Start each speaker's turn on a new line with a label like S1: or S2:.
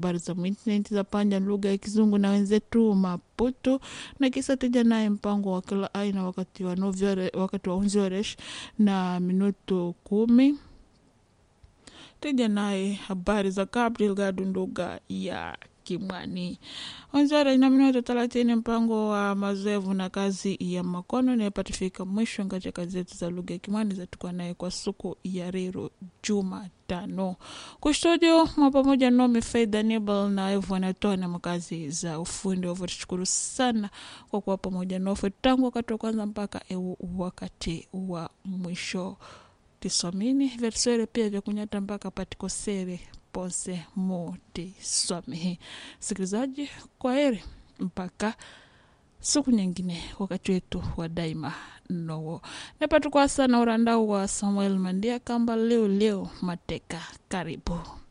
S1: habari za mwintaneti za panja lugha ya Kizungu na wenzetu Maputo, na kisa tija naye mpango wa kila aina wakati wa novyore, wakati wa unzioresh na minuto kumi tija naye habari za Gabriel Gadu lugha ya Kimwani. Wanzara ina minuto thelathini mpango wa mazoevu na kazi ya makono inayopatifika mwisho ngaja kazi zetu za lugha ya Kimwani zatukuwa naye kwa siku ya rero Jumatano. Kustudio mwa pamoja nomi Faida Nibal na Evu wanatoa makazi za ufundi wavo. Tushukuru sana kwa kuwa pamoja nofe tangu wakati wa kwanza mpaka eu wakati wa mwisho tisomini versere pia vya kunyata mpaka patikosere ponse mutiswamehe. Sikilizaji, kwa heri mpaka siku nyingine, wakati wetu wa daima nowo nepatukwasa na urandau wa Samuel Mandia kamba leo leo mateka. Karibu.